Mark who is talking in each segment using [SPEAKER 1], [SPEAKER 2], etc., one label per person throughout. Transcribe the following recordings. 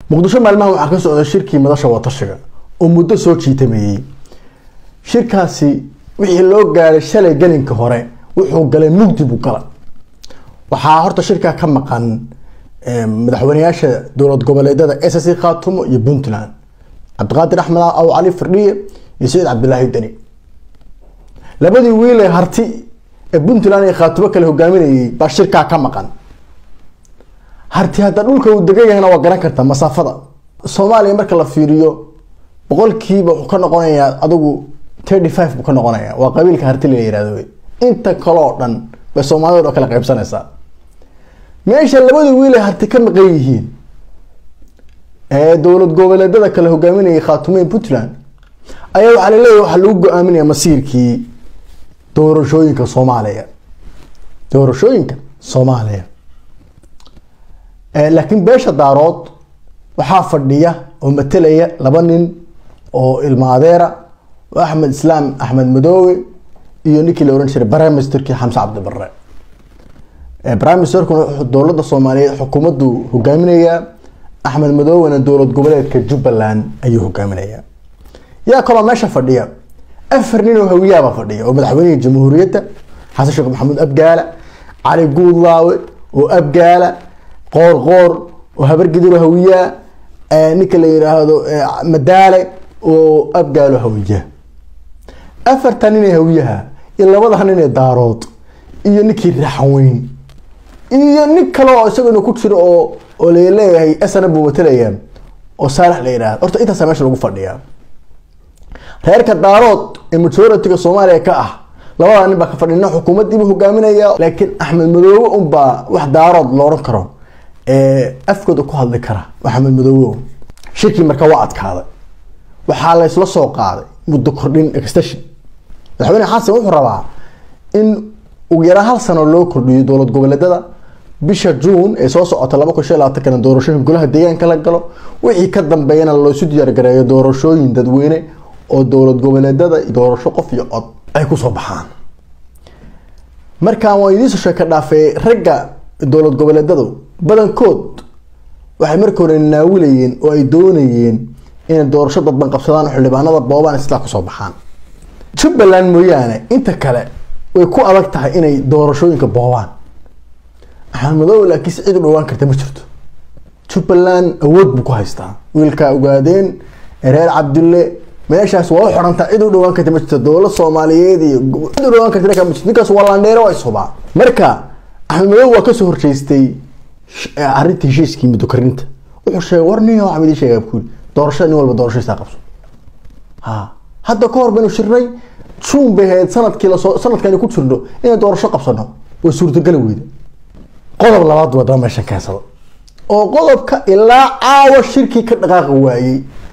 [SPEAKER 1] muqdisho maalmaha waxaa ka socda shirkii madasha watashiga oo muddo soo jiitameeyey shirkaasi wixii loo gaaray shalay gelinka hore wuxuu galay mugdi buu gala waxaa horta shirkaa ka maqan madaxweyneyaasha dowlad goboleedyada ss khaatumo iyo puntland cabdiqaadir axmed aw cali firdhiye iyo saciid cabdilaahi deni labadii wiil ee harti ee puntland iyo khaatumo kale hogaaminayay baa shirkaa ka maqan harti hadda dhulka uu degan yahayna waa garan kartaa masaafada soomaaliya marka la fiiriyo boqolkiiba wuxuu ka noqonayaa adigu thirty five buu ka noqonaya waa qabiilka harti la yihahdo wey inta kale oo dhan bay soomaalida oo kala qaybsanaysaa meesha labada wiil ay harti ka maqan yihiin ee dowlad goboleedyada kale hogaaminayay khaatumeyn puntland ayaa waxaa laleeyahy waxaa lagu go-aaminaya masiirkii doorashooyinka soomaaliya doorashooyinka soomaaliya laakiin beesha daarood waxaa fadhiya oo matelaya laba nin oo ilma adeera oo axmed islaam axmed madoowe iyo ninkii la ohan jiray brimesterkii xamse cabdibare brimesterkuna wuxuu dowladda soomaaliyeed xukuumaddu hogaaminayaa axmed madoowena dowlad goboleedka jubbaland ayuu hogaaminayaa yaa kaloo meesha fadhiya afar nin oo hawiyaaba fadhiya oo madaxweynihii jamhuuriyadda xasan sheekh maxamuud abgaala cali guudlaawe oo abgaala qoor qoor oo habargidiro hawiyaa ninka la yiraahdo madaale oo abgaalo hawiya afartan nin ee hawiyaha iyo labada nin ee daarood iyo ninkii raxweyn iyo nin kale oo isaguna ku jiro oo oo laleeyahay sna buu matalaya oo saalax la yihahdo horta intaasa meesha lagu fadhiyaa reerka daarood ee majoritiga soomaaliya ka ah labada nin baa ka fadhina xukuumaddiibuu hogaaminaya laakiin axmed madoobe unbaa wax daarood la odhan karo afkooda ku hadli kara axmed madoobe shirkii marka waa adkaaday waxaa laysla soo qaaday muddo kordhin extension madaxweyne xasan wuxuu rabaa in ugu yaraan hal sano loo kordhiyo dowlad goboleedyada bisha juun ee soo socota laba kun shan labaatankana doorashooyin golaha deegaanka la galo wixii ka dambeeyana loosu diyaargareeyo doorashooyin dadweyne oo dowlad goboleedyada doorasho qof iyo cod ay kusoo baxaan markaan waa idiinsoo sheeka dhaafee ragga dowlad goboleedyadu badankood waxay marka hore naawilayeen oo ay doonayeen inay doorasho dadban qabsadaan oo xildhibaanada boobaan sidaa kusoo baxaan jubbaland mooyaane inta kale way ku adag tahay inay doorashooyinka boobaan axmed madoobe laakiin si cid u dhawaan karta ma jirto jubbaland awood buu ku haystaa wiilkaa ogaadeen reer cabdille meeshaas waa u xorantaa cid u dhawaan karta ma jirto dowlad soomaaliyeed iyo cid u dhawaan karta ma jirto ninkaas waa landheere waa isubaa marka axmed madoobe waa kasoo horjeestay arrinta heshiiskii muddo karinta wuxuu sheegay war nin waxaa idin sheegaa kuuli doorashada nin walba doorashadiisa qabso ha hadda ka hor baynu shirnay juun bay ahayd sanadkii lasoo sanadkani ku jirno inay doorasho qabsano way suurtageli weyda qodob labaad waa daba meeshan keensada oo qodobka ilaa caawa shirkii ka dhaqaaqi waayey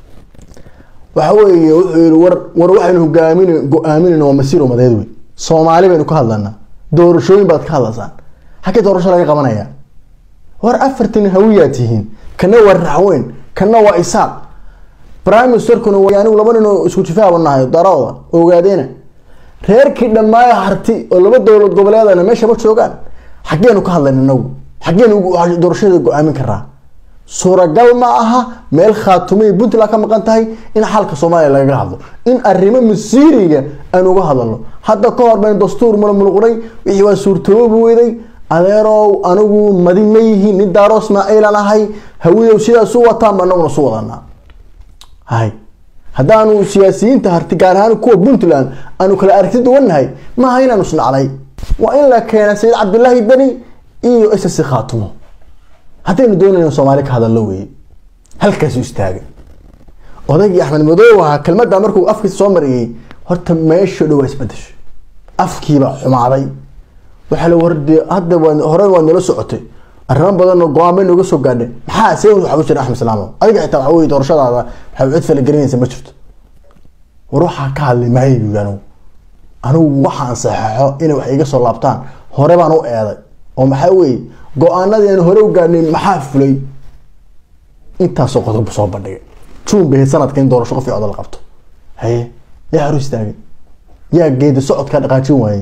[SPEAKER 1] waxa weeye wuxuu yihi war war waxaynu hogaamin go-aaminayna waa masiir umadeed wey soomaali baynu ka hadlanaa doorashooyin baad ka hadlaysaan xaggee doorasho laga qabanaya war afartan hawiyaa tihiin kana waa raxweyn kana waa isaaq prime ministerkuna waa anigu laba nin oo isku jifaaba nahay darooda ogaadeena reerkii dhammaayo harti oo laba dowlad goboleedana meesha ma joogaan xaggeenu ka hadlayna inagu xaggeenu doorashada go-aamin karaa suuragal ma aha meel khaatumay puntland ka maqan tahay in xalka soomaaliya lagaga hadlo in arrimo masiiriga aan uga hadalno hadda ka hor baynu dastuur mulmulquray wixii waa suurtoobi weyday adeerow anigu madi ma yihiin nin daaro ismaaciilan ahay hawidow sidaasu wataan ba anaguna su wadanaa hay haddaanu siyaasiyiinta harti gaar ahaan kuwa puntland aanu kala aragti duwannahay maaha inaanu isnaclay waa in la keena sayid cabdilaahi deni iyo ss khaatumo haddaynu doonayno soomaali ka hadallo weeye halkaasu istaagay odaygii axmed madoobe ahaa kelmadda markuu afkiisa soo mariyey horta meesha dhow waa isbedeshay afkiibaa xumaaday waxaa la wardi hadda waa hore waa nala socotay arrimo badan oo go-aan bay nooga soo gaadhay maxaa see waxa ku jira axmed salaamo adiga xitaa waxa weye doorashadaada waxay cid falagelinaysa ma jirto war waxaa ka hadlay maayo buyi anigu anigu waxaan saxeexo inay wax iga soo laabtaan hore baan u eeday oo maxaa weeye go-aanadii aan hore u gaadhnay maxaa fulay intaasoo qodob soo bandhigay juun bay sanadka in doorasho qof oda la qabto haye yaa hor istaagay yaa geedi socodkaa dhaqaajin waayey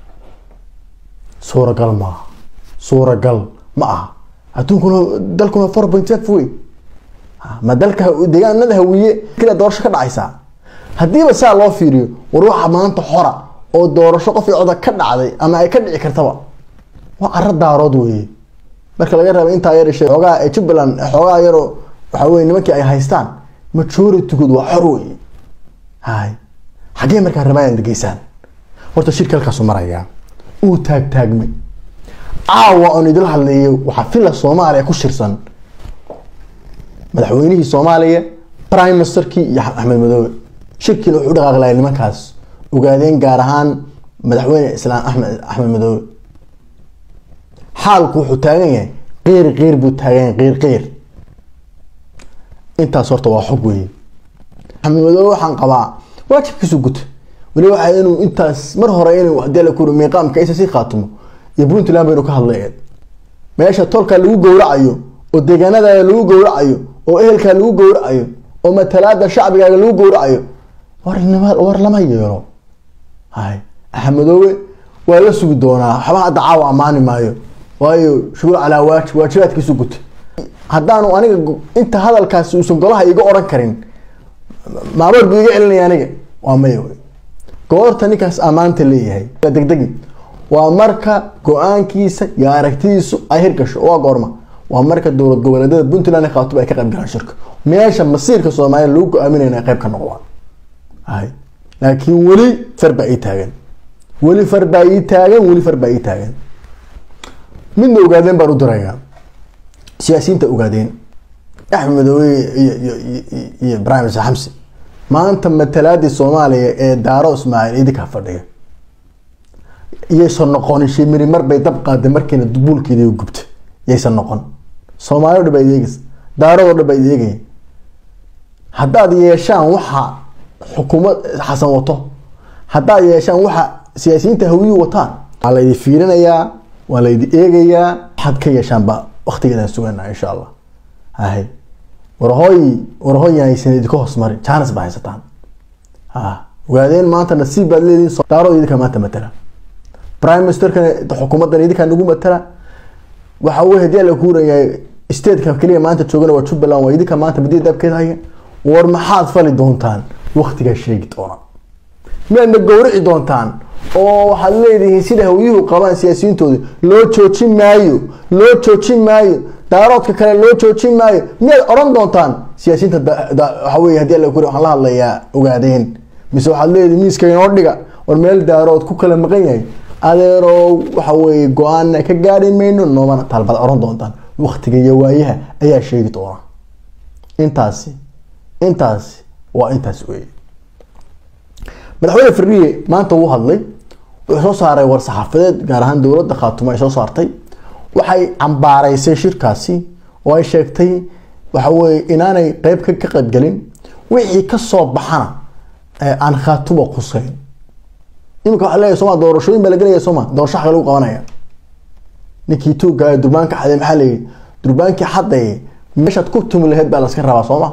[SPEAKER 1] suuragal maaha suuragal ma aha adduunkuna dalkuna four point five wey ma dalka deegaanada hawiye kila doorasho ka dhacaysaa haddiiba saa loo fiiriyo war waxa maanta xora oo doorasho qof iyo coda ka dhacday ama ay ka dhici kartaba waa caro daarood weeye marka laga reeba intaa yar ishe xoogaa ee jubbaland xoogaa yaroo waxa weye nimankii ay haystaan majoritygood waa xor weeye hay xaggee markaa rabaayaan degeysaan horta shirka halkaasu marayaa uu taagtaagmay caawa oon idil hadlayo waxaa filla soomaaliya ku shirsan madaxweynihii soomaaliya prime ministerkii iyo axmed madoobe shirkiina wuxuu dhaqaaqlaya nimankaas ogaadeen gaar ahaan madaxweyne islaam axmed axmed madoobe xaalku wuxuu taagan yahay qeyr qeyr buu taagan yahay qeyr qeyr intaas horta waa xog weeye axmed madoobe waxaan qabaa waajibkiisu guta weli waxa inuu intaas mar hore inuu hadii la kuri miiqaamka isa si khaatimo iyo puntland baynu ka hadlayeed meesha tolka lagu gowracayo oo deegaanadaada lagu gowracayo oo ehelkaa lagu gowracayo oo matalaada shacbigaaga lagu gowracayo war war lama yeelo hay axmedoobe waa la sugi doonaa waxba hadda caawa ammaani maayo waayo shuguul calaa waajib waajibaadkiisu guta haddaanu aniga inta hadalkaasi uusan golaha iga oran karin maamoor buu iga celinaya aniga waa maya wey goorta ninkaas ammaanta leeyahay degdegi waa marka go-aankiisa iyo aragtidiisu ay hirgasho waa goorma waa marka dowlad goboleedyada puntland khaatub ay ka qayb galaan shirka meesha masiirka soomaaliya lagu go-aaminaya inay qayb ka noqdaan hay laakiin weli far baa ii taagan weli far baa ii taagan weli far baa ii taagan midna ogaadeen baan u dirayaa siyaasiyiinta ogaadeen axmed madoobe iyo iyo iyo ibrahim isa xamsi maanta matalaadii soomaaliya ee daaro ismaaciil idinkaa fadhiya iyaysan noqonin shimiri mar bay dab qaaday markiina dubuulkeedii gubta yaysan noqon soomaali o dhan baa ideegaysa daarado dhan baa ideegaya haddaad yeeshaan waxa xukuumad xasan wato haddaad yeeshaan waxa siyaasiyiinta hawiyuhu wataan waa laydi fiirinayaa waa laydi eegayaa waxaad ka yeeshaanba waktigeedaan suganaa insha allah hay warhooy warhooy haysan idinka hoos marin jaanis baa haysataan ha ogaadeen maanta nasiib baad leedihin daarood idinka maanta matala prime ministerkana xukuumaddan idinkaa nagu matala waxa weye hadii la kuurayahay stateka keliya maanta joogana waa jubbaland waa idinka maanta badiya daabkeed haya war maxaad fali doontaan waktigaa sheegi doona miyaadna gowrici doontaan oo waxaad leedihiin sida hawyuhu qabaan siyaasiyiintooda loo joojin maayo loo joojin maayo daaroodka kale loo joojin maayo miyaad oran doontaan siyaasiyiinta waxa wey hadii la kuri waxaan la hadlayaa ogaadeen mise waxaad leedihin miiska inoo dhiga war meel daarood ku kala maqan yahay adeeroo waxa weye go-aanna ka gaari mayno noomana taalbaad oran doontaan waktiga iyo waayaha ayaa sheegi doona intaasi intaasi waa intaas weye madaxweyne fariye maanta wuu hadlay wuxuu soo saaray war saxaafadeed gaar ahaan dowladda khaatumo ay soo saartay waxay cambaaraysay shirkaasi oo ay sheegtay waxa weye inaanay qeyb ka qayb gelin wixii kasoo baxana aan khaatumo qusayn iminka waa leeyahy soma doorashooyin baa la gelaya sooma doorasho xaga lagu qabanaya ninkii tuugga durbaanka xaday maxaa layihi durbaankii xaday meeshaad ku tumi laheyd baa laska rabaa sooma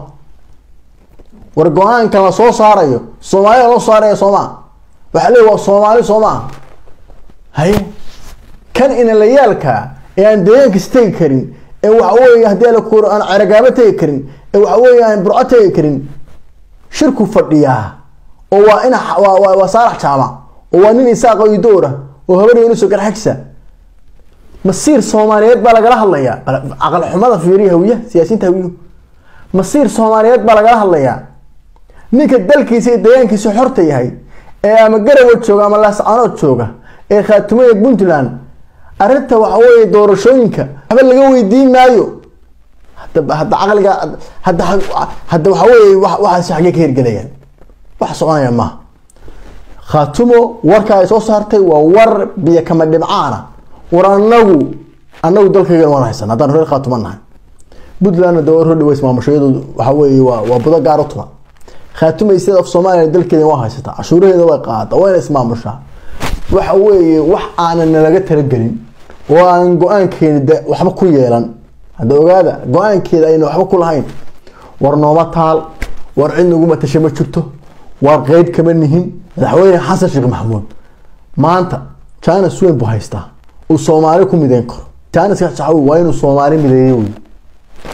[SPEAKER 1] war go-aankan la soo saarayo soomaalida loo saaraya sooma waxaa leey waa soomaali sooma haye kan inalayaalka ee aan deegaankiis tegi karin ee waxa wey hadii la kuuro aan ceragaabo tegi karin ee waxa wey aan burco tegi karin shirku fadhiyaa oo waa ina waa saalax jaamac oo waa nin isaaqa idoora oo habar yunuso garxagsa masiir soomaaliyeed baa lagala hadlayaa caqal xumada fiiriya hawiya siyaasiyiinta hawiyu masiir soomaaliyeed baa lagala hadlayaa ninka dalkiisa iyo deegaankiisa xorta yahay ee ama garawa jooga ama laascanood jooga ee khaatumada puntland arrinta waxa weye doorashooyinka waxba laga weydiin maayo hada hadda caqliga hadda hadda waxa weye waxaasi xaggee ka hirgelayaan wax soconaya maaha khaatumo warka ay soo saartay waa war biyo kama dhibcaana war anagu anagu dalkaygan waan haysan haddaan reer khaatuma nahay puntlandna dawar hodhaweys maamushayadu waxa weye waa waa budo gaar u tuma khaatumay state of somalia dalkeeda waa haysataa cashuuraheeda way qaada wayna ismaamushaa waxa weeye wax aanan nalaga talagelin oo aan go-aankeeda waxba ku yeelan hadda ogaada go-aankeeda ayna waxba ku lahayn war nooma taal war cid naguma tasha ma jirto war qeyb kama nihin madaxweyne xasan sheekh maxamuud maanta janis weyn buu haystaa uu soomaali ku mideyn karo janiska saxawi waa inuu soomaali mideeyo wey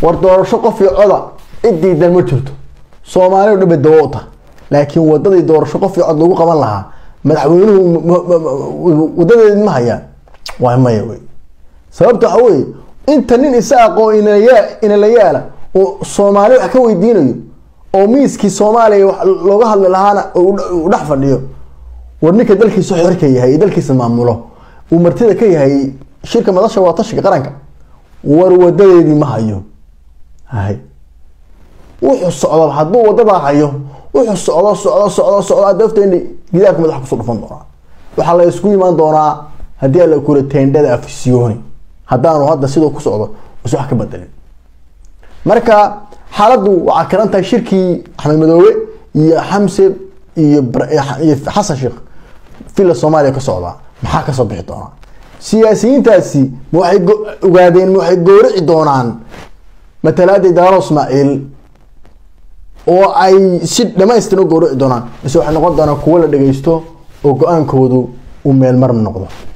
[SPEAKER 1] war doorasho qof iyo coda cid diidan ma jirto soomaali o dhan bay dawo u tahay laakiin wadadii doorasho qof iyo cod lagu qaban lahaa madaxweynuhu wadadeedi ma hayaan waa maya wey sababta waxa weye inta nin isaaqoo inala yaala oo soomaali wax ka weydiinayo oo miiskii soomaaliya wax looga hadli lahaana u dhex fadhiyo war ninka dalkiisa xorka yahay iyo dalkiisa maamulo uu martida ka yahay shirka madasha waa tashiga qaranka war wadadeedii ma hayo hay wuxuu socdo hadduu wadadaa hayo wuxuu socdo socdo socdo socdo adafteena gidaarka madaxa kusoo dhufan doonaa waxaa la isku imaan doonaa haddii alla kula teendhada afisyooni haddaanu hadda siduu ku socdo is wax ka bedelin marka xaaladdu waxaa karan tahay shirkii axmed madoobe iyo xamse iyo iyo xasan sheekh villa soomaaliya ka socdaa maxaa kasoo bixi doonaa siyaasiyiintaasi ma waxay ogaadeen ma waxay goorici doonaan matalaadii daalo ismaaciil oo ay si dhamaystiran u goorici doonaan mise waxay noqon doonaan kuwo la dhageysto oo go-aankoodu uu meelmar noqdo